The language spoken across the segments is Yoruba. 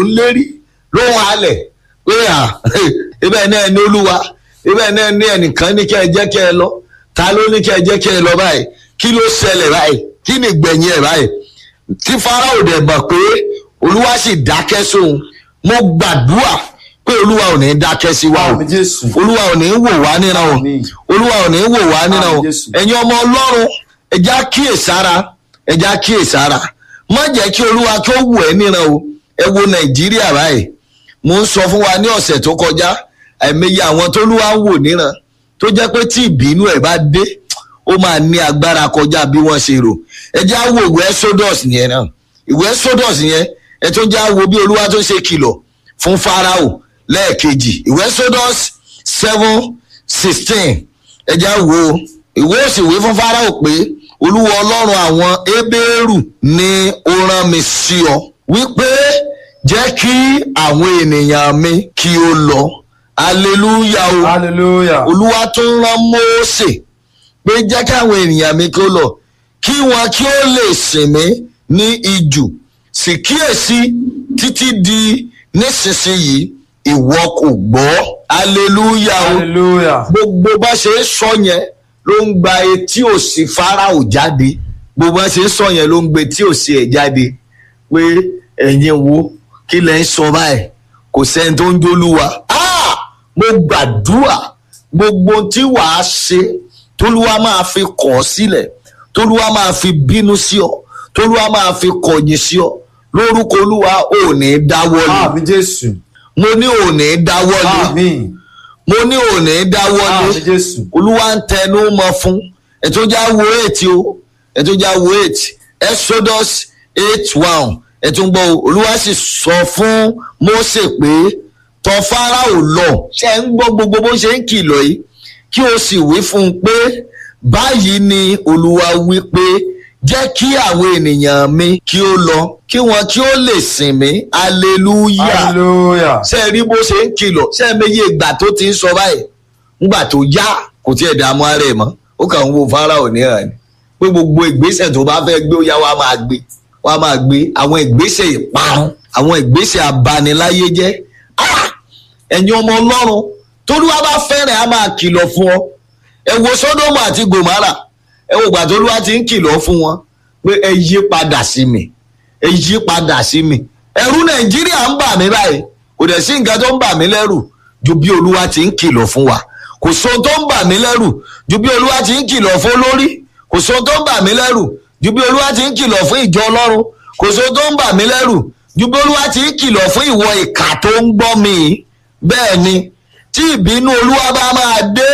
ń lérí ló ń halẹ̀ pé à ibẹ̀ náà ní olúwa ibẹ̀ náà ní ẹnìkan ní kẹ́ ẹ jẹ́ kẹ́ ẹ lọ ta ló ní kẹ́ ẹ jẹ́ kẹ́ ẹ lọ báyìí kí ló ṣẹlẹ̀ báyìí kí ni gbẹ̀yìn ẹ̀ báyìí tí Fáráò dẹ̀ mọ̀ pé olúwa sì dákẹ́ sóhun mo gbàdúrà pé olúwa ò ní dákẹ́ sí wa o Àmín Jésù. olúwa ò ní wò wá níran o Àmín. olúwa ò ní wò wá níran o Àmín Jésù. ẹ̀yin ọmọ ọlọ́run ẹja kíyèsára ẹja kíyèsára má jẹ́ kí olúwa kí ó wù ẹ́ níran o ẹ wo nàìjíríà báyìí mo ń sọ fún wa ní ọ̀sẹ̀ tó kọjá àìmọye àwọn tó lúwa ń wò níran tó jẹ́ pé tí ìbínú ẹ̀ bá dé ó máa ní agbára kọjá bí wọ́n ṣe rò ẹ jẹ́ á wo ìwé exodus yẹn náà ìwé exodus yẹn ẹ tó jẹ́ á wo bí olúwa tó ṣe kìlọ̀ fún farao lẹ́ẹ̀kejì ìwé exodus seven sixteen ẹ jẹ́ á wo ìwé òsìwé fún farao pé olúwa ọlọ́run àwọn hébérù ni ó rán mi sí ọ wípé jẹ́ kí àwọn ènìyàn mi kí ó lọ hallelujah o hallelujah olúwa tó ń rán mósè pé jẹ́ káwọn ènìyàn mi kí ó lọ kí wọn kí ó lè sìn mí ní ijù sì kíyèsí títí di nísinsìnyí ìwọ kò gbọ́ hallelujah o hallelujah gbogbo bá ṣe ń sọ yẹn ló ń gba etí òsì fáráò jáde gbogbo bá ṣe ń sọ yẹn ló ń gba etí òsì ẹ̀ jáde pé ẹ̀yin wo kí lẹ̀ ń sọ báyìí kò sẹ́ni tó ń jólúwa Ah! mo gbàdúrà gbogbo tí wàá ṣe tólúwa máa fi kọ̀ ọ́ sílẹ̀ tólúwa máa fi bínú sí ọ tólúwa máa fi kọ̀yìn sí ọ lórúkọ olúwa ò ní dáwọ́lé àmín jésù mo ní ò ní dáwọ́lé àmín mo ní ò ní dáwọ́lé àmín jésù olúwa ń tẹnu mọ́ fún ẹtọjá wo eight o ẹtọjá wo eight exodus eight one ẹtún gbọ́ o, olúwa sì sọ fún mósè pé tọ̀ fáráò lọ ṣe ń gbọ́ gbogbo bó ṣe ń kìlọ̀ yìí kí o sì wí fún un pé báyìí ni olúwa wí pé jẹ́ kí àwọn ènìyàn mi kí ó lọ kí wọn kí ó lè sìn mí hallelujah hallelujah ṣe rí bó ṣe ń kìlọ̀ ṣe é méye ìgbà tó ti ń sọ báyìí ńgbà tó yá kò tiẹ̀ dààmú ara ẹ̀ mọ́ ó kàn ń wo Fáráò níhàn ni pé gbogbo ìgbésẹ̀ tó bá fẹ́ gbé ó yá wa máa gbé wa máa gbé àwọn ìgbésẹ̀ ìparun àwọn ìgbésẹ̀ abaniláyé jẹ́ Ah! ẹ̀yin ọmọ ọlọ́run tólúwa bá fẹ́ràn á máa kìlọ̀ fún ọ ẹ wo Sódómù àti Gòmárà ẹ wo ìgbà tólúwa ti ń kìlọ̀ fún wọn pé ẹ yí padà sí mi ẹ yí padà sí mi ẹ̀rù Nàìjíríà ń bà mí báyìí kò dẹ̀ sí nǹkan tó ń bà mí lẹ́rù ju bí olúwa ti ń kìlọ̀ fún wa kò sóhun tó ń bà mí lẹ́rù ju bí olúwa ti ń kìlọ̀ fún olórí kò sóhun tó ń bà mí lẹ́rù ju bí olúwa ti ń kìlọ̀ fún ìjọ ọlọ́run kò sóhun tó ń bà mí lẹ́rù ju bí olúwa ti ń kìlọ̀ fún ìwọ ìkà tó ń gbọ́ mi yìí. bẹ́ẹ̀ ni tí ìbínú olúwa bá máa dé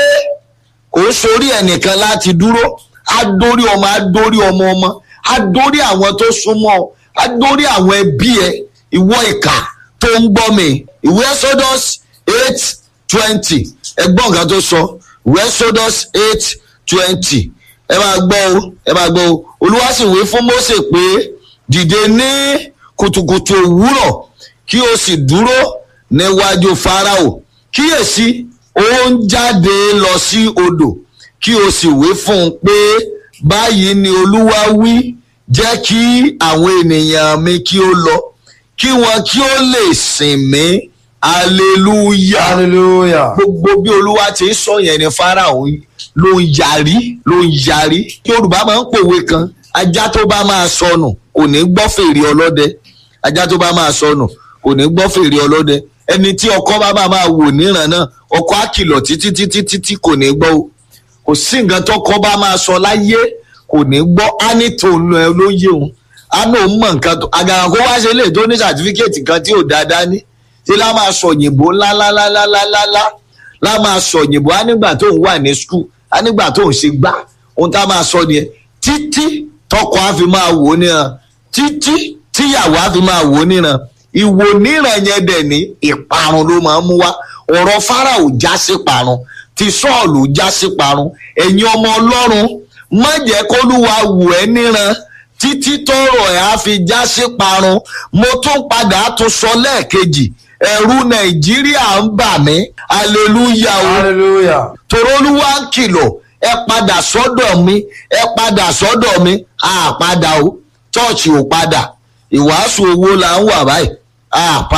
kò sórí ẹnìkan láti dúró á dórí ọmọ á dórí ọmọ ọmọ á dórí àwọn tó súnmọ́ ọ, á dórí àwọn ẹbí ẹ ìwọ ìkà tó ń gbọ́ mi ìwé Exodus eight twenty ẹgbọ́n nǹkan tó sọ ìwé Exodus eight twenty ẹ máa gbọ́ o ẹ máa gbọ́ o olúwa sì wí fún Mósè pé dìde ní kùtùkùtù òwúrọ̀ kí o sì dúró níwájú Fáráò kíyèsí ó ń jáde lọ sí odò kí o sì wí fún un pé báyìí ni olúwa wí jẹ́ kí àwọn ènìyàn mi kí ó lọ kí wọn kí ó lè sìn mí hallelujah hallelujah gbogbo bí olúwa ti ń sọ yẹn ni Fáráò ló ń yarí ló ń yarí yorùbá máa ń pòwe kan ajá tó bá máa sọnù kò ní gbọ́ fèrè ọlọ́dẹ ajá tó bá máa sọnù kò ní gbọ́ fèrè ọlọ́dẹ ẹni tí ọkọ bá máa máa wò níran náà ọkọ á kìlọ̀ títí títí títí kò ní gbọ́ o kò sí nǹkan tọkọ bá máa sọ láyé kò ní gbọ́ á ní tòun ẹ ló yé òun á náà mọ̀ nǹkan tó àgàrà kó wá ṣe lè tó ní sàtífíkẹ́ẹ̀tì kan tí ò dáadáa ní tí lá máa sọ òyìnbó ńláńláńláńláńlá lá máa sọ òyìnbó á nígbà tó ń wà ní skul á nígbà tó ń ṣe gbá ohun tá a máa sọ nìyẹn títí tọkọ á fi máa wò ó níran títí tíyàwó á fi máa wò ó níran ìwò níran yẹn dẹ̀ ní ìparun ló máa ń mú wá ọ̀rọ̀ Fáráò já sí parun ti Sọ́ọ̀lù já sí parun ẹ̀yin ọmọ Ọlọ́run má jẹ́ kólúwa wò ẹ́ níran títí tọrọ ẹ̀ á fi já sí parun mo tún padà tún sọ lẹ́ẹ̀kejì ẹ̀rù Nàìjíríà ń bà mí aleluya o hallelujah torólúwa ń kìlọ̀ ẹ padà sọ́dọ̀ mi ẹ padà sọ́dọ̀ mi àpadà o chọ́ọ̀chì ò padà ìwàásù owó là ń wà báyìí àpadà.